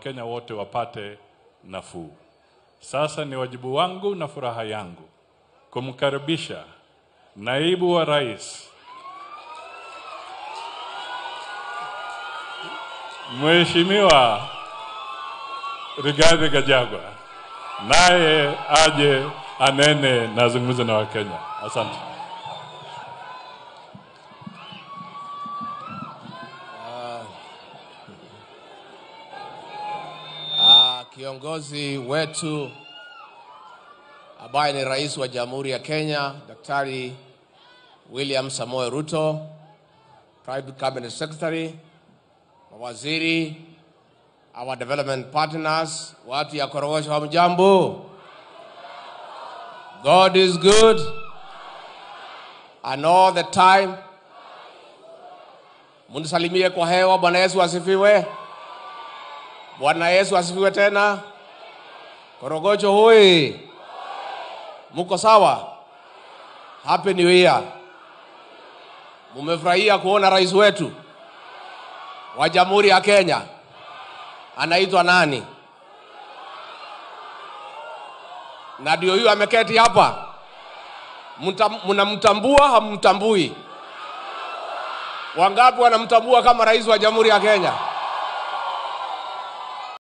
Wakenya wote wapate nafuu. Sasa ni wajibu wangu na furaha yangu kumkaribisha naibu wa rais Mheshimiwa Rigathi Gachagua, naye aje anene na azungumze na Wakenya. Asante. Ah, kiongozi wetu ambaye ni rais wa Jamhuri ya Kenya Daktari William Samoei Ruto, Private Cabinet Secretary, mawaziri, our development partners, watu ya Korogosho, hamjambo? God is good and all the time. Munisalimie kwa hewa. Bwana Yesu asifiwe. Bwana Yesu asifiwe tena. Korogocho hoi, muko sawa? Happy New Year. Mumefurahia kuona rais wetu wa Jamhuri ya Kenya anaitwa nani? Na ndio huyu ameketi hapa. Mta- Mnamtambua hammtambui? Wangapi wanamtambua kama rais wa Jamhuri ya Kenya?